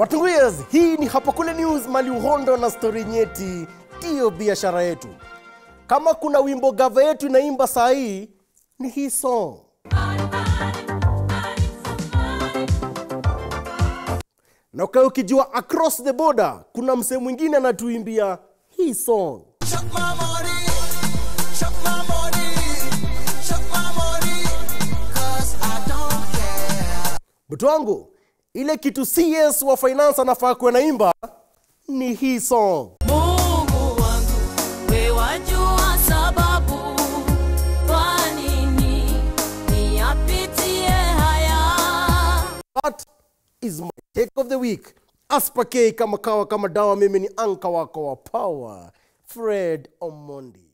Watunguyas, hii ni Hapa Kule News, mali uhondo na stori nyeti, ndiyo biashara yetu. Kama kuna wimbo gava yetu inaimba saa hii ni hii song. Na ukae ukijua across the border kuna msee mwingine anatuimbia hii song. Chuck my money, chuck my money, chuck my money, cause I don't care. Mtu wangu, ile kitu CS wa finance anafaa kuwa naimba ni hii song. Mungu wangu, we wajua sababu kwa nini niyapitie haya. That is my take of the week. Aspake kama kawa kama dawa, mimi ni anka wako wa power, Fred Omondi.